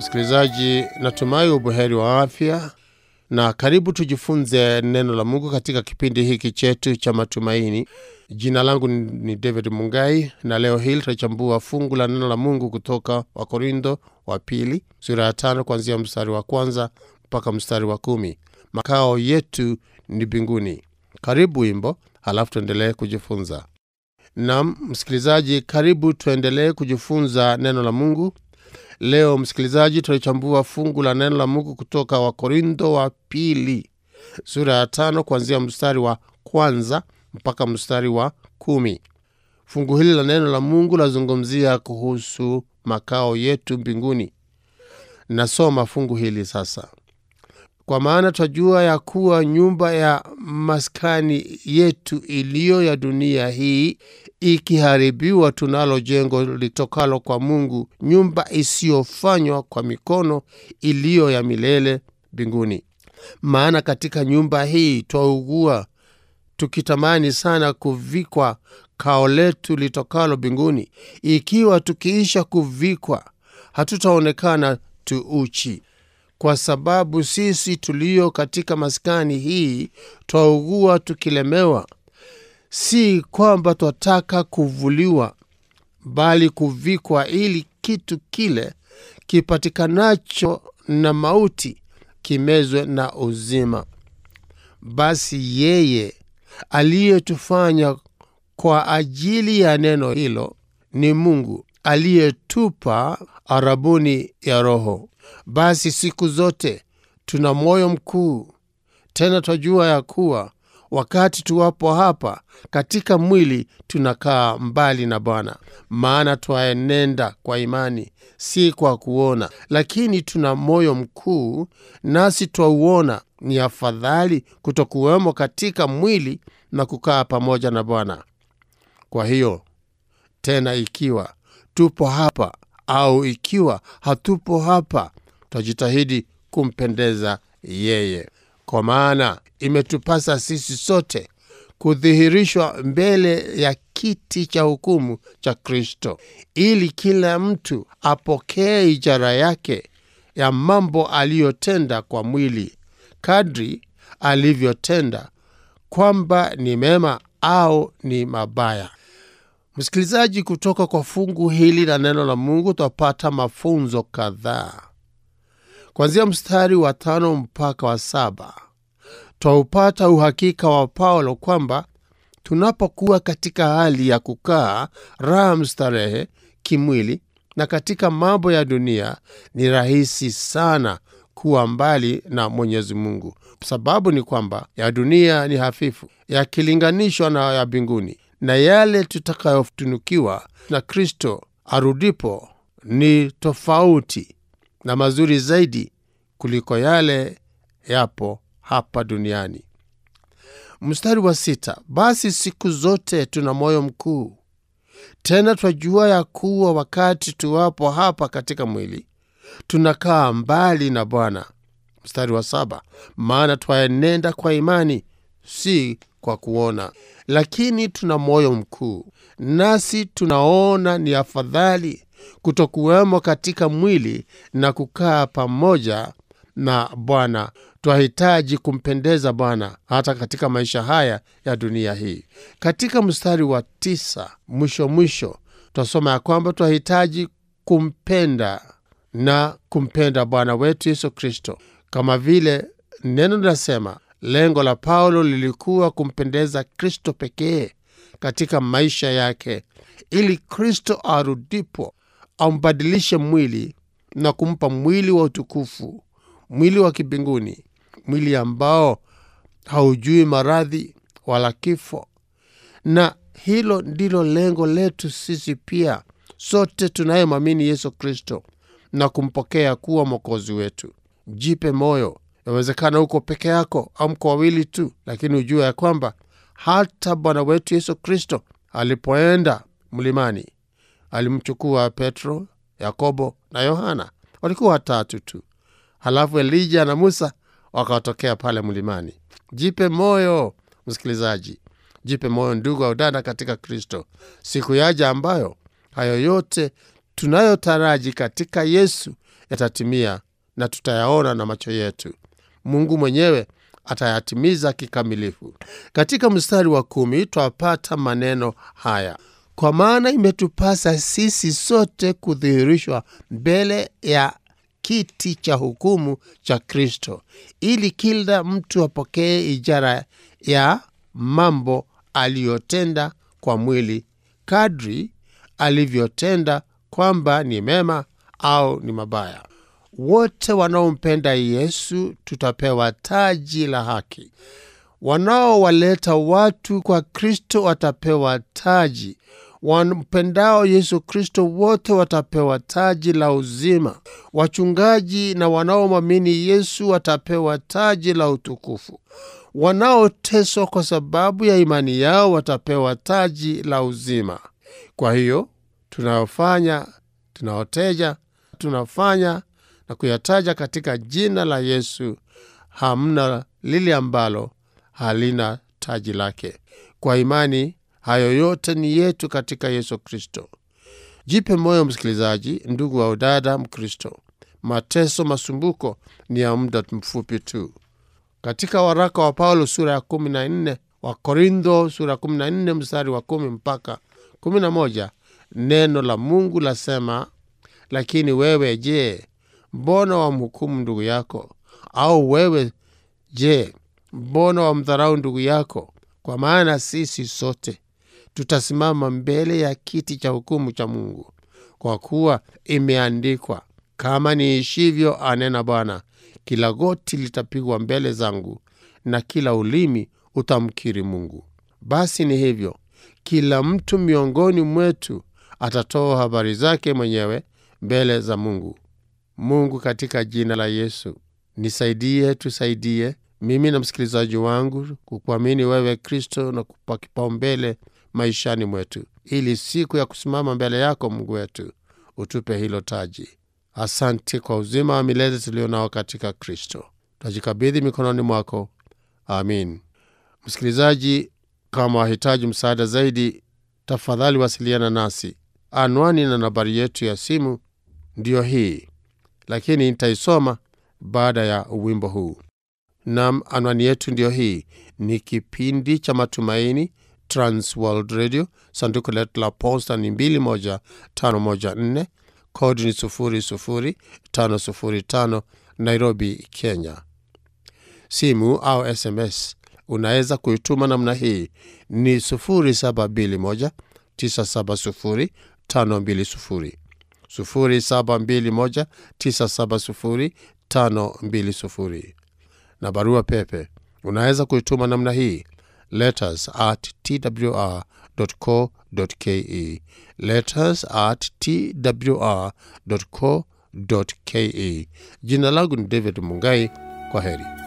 Msikilizaji, natumai ubuheri wa afya na karibu tujifunze neno la Mungu katika kipindi hiki chetu cha matumaini. Jina langu ni David Mungai na leo hii tutachambua fungu la neno la Mungu kutoka Wakorintho wa pili sura ya tano kuanzia mstari wa kwanza mpaka mstari wa kumi. Makao yetu ni mbinguni. Karibu wimbo, halafu tuendelee kujifunza. Nam msikilizaji, karibu tuendelee kujifunza neno la Mungu. Leo msikilizaji, tutachambua fungu la neno la Mungu kutoka Wakorintho wa pili sura ya tano kuanzia mstari wa kwanza mpaka mstari wa kumi. Fungu hili la neno la Mungu lazungumzia kuhusu makao yetu mbinguni. Nasoma fungu hili sasa. Kwa maana twajua ya kuwa nyumba ya maskani yetu iliyo ya dunia hii ikiharibiwa, tunalo jengo litokalo kwa Mungu, nyumba isiyofanywa kwa mikono, iliyo ya milele mbinguni. Maana katika nyumba hii twaugua, tukitamani sana kuvikwa kao letu litokalo mbinguni, ikiwa tukiisha kuvikwa hatutaonekana tu uchi kwa sababu sisi tulio katika maskani hii twaugua tukilemewa, si kwamba twataka kuvuliwa, bali kuvikwa, ili kitu kile kipatikanacho na mauti kimezwe na uzima. Basi yeye aliyetufanya kwa ajili ya neno hilo ni Mungu aliyetupa arabuni ya Roho. Basi siku zote tuna moyo mkuu, tena twajua ya kuwa wakati tuwapo hapa katika mwili tunakaa mbali na Bwana, maana twaenenda kwa imani, si kwa kuona. Lakini tuna moyo mkuu, nasi twauona ni afadhali kutokuwemo katika mwili na kukaa pamoja na Bwana. Kwa hiyo tena, ikiwa tupo hapa au ikiwa hatupo hapa, twajitahidi kumpendeza yeye. Kwa maana imetupasa sisi sote kudhihirishwa mbele ya kiti cha hukumu cha Kristo, ili kila mtu apokee ijara yake ya mambo aliyotenda kwa mwili, kadri alivyotenda, kwamba ni mema au ni mabaya. Msikilizaji, kutoka kwa fungu hili la neno la Mungu twapata mafunzo kadhaa. Kuanzia mstari wa tano mpaka wa saba twaupata uhakika wa Paulo kwamba tunapokuwa katika hali ya kukaa raha mstarehe kimwili na katika mambo ya dunia, ni rahisi sana kuwa mbali na Mwenyezi Mungu. Sababu ni kwamba ya dunia ni hafifu yakilinganishwa na ya mbinguni, na yale tutakayotunukiwa na Kristo arudipo ni tofauti na mazuri zaidi kuliko yale yapo hapa duniani. Mstari wa sita, basi siku zote tuna moyo mkuu, tena twajua ya kuwa wakati tuwapo hapa katika mwili tunakaa mbali na Bwana. Mstari wa saba, maana twaenenda kwa imani, si kwa kuona. Lakini tuna moyo mkuu, nasi tunaona ni afadhali kutokuwemo katika mwili na kukaa pamoja na Bwana. Twahitaji kumpendeza Bwana hata katika maisha haya ya dunia hii. Katika mstari wa tisa mwisho mwisho, twasoma ya kwamba twahitaji kumpenda na kumpenda Bwana wetu Yesu Kristo, kama vile neno linasema. Lengo la Paulo lilikuwa kumpendeza Kristo pekee katika maisha yake, ili Kristo arudipo aumbadilishe mwili na kumpa mwili wa utukufu, mwili wa kibinguni, mwili ambao haujui maradhi wala kifo. Na hilo ndilo lengo letu sisi pia, sote tunayemwamini Yesu Kristo na kumpokea kuwa mwokozi wetu. Jipe moyo. Yawezekana uko peke yako au mko wawili tu, lakini ujue ya kwamba hata Bwana wetu Yesu Kristo alipoenda mlimani alimchukua Petro, Yakobo na Yohana, walikuwa watatu tu. Halafu Elija na Musa wakawatokea pale mlimani. Jipe moyo msikilizaji, jipe moyo ndugu au dada katika Kristo. Siku yaja ambayo hayo yote tunayotaraji katika Yesu yatatimia na tutayaona na macho yetu. Mungu mwenyewe atayatimiza kikamilifu. Katika mstari wa kumi twapata maneno haya: kwa maana imetupasa sisi sote kudhihirishwa mbele ya kiti cha hukumu cha Kristo, ili kila mtu apokee ijara ya mambo aliyotenda kwa mwili, kadri alivyotenda, kwamba ni mema au ni mabaya. Wote wanaompenda Yesu tutapewa taji la haki. Wanaowaleta watu kwa Kristo watapewa taji. Wampendao Yesu Kristo wote watapewa taji la uzima. Wachungaji na wanaomwamini Yesu watapewa taji la utukufu. Wanaoteswa kwa sababu ya imani yao watapewa taji la uzima. Kwa hiyo tunayofanya, tunaoteja, tunafanya na kuyataja katika jina la Yesu, hamna lile ambalo halina taji lake. Kwa imani, hayo yote ni yetu katika Yesu Kristo. Jipe moyo msikilizaji, ndugu wa udada Mkristo, mateso masumbuko ni ya muda mfupi tu. Katika waraka wa Paulo sura ya kumi na nne wa Korintho sura ya kumi na nne mstari wa kumi mpaka kumi na moja neno la Mungu lasema, lakini wewe je, mbona wamhukumu ndugu yako? Au wewe je, mbona wamdharau ndugu yako? Kwa maana sisi sote tutasimama mbele ya kiti cha hukumu cha Mungu. Kwa kuwa imeandikwa, kama niishivyo, anena Bwana, kila goti litapigwa mbele zangu na kila ulimi utamkiri Mungu. Basi ni hivyo, kila mtu miongoni mwetu atatoa habari zake mwenyewe mbele za Mungu. Mungu, katika jina la Yesu, nisaidie, tusaidie mimi na msikilizaji wangu kukuamini wewe Kristo na kupa kipaumbele maishani mwetu, ili siku ya kusimama mbele yako Mungu wetu utupe hilo taji. Asante kwa uzima wa milele tulio nao katika Kristo, tajikabidhi mikononi mwako. Amin. Msikilizaji, kama wahitaji msaada zaidi, tafadhali wasiliana nasi. Anwani na nambari yetu ya simu ndiyo hii, lakini nitaisoma baada ya wimbo huu. Nam, anwani yetu ndiyo hii. Ni kipindi cha Matumaini, Transworld Radio, sanduku letu la posta ni 21514 kodi ni 00505 Nairobi, Kenya. Simu au SMS unaweza kuituma namna hii ni 0721 970 520 0721 970 520 na barua pepe unaweza kuituma namna hii letters at twr.co.ke, letters at twr.co.ke. Jina langu ni David Mungai. Kwa heri.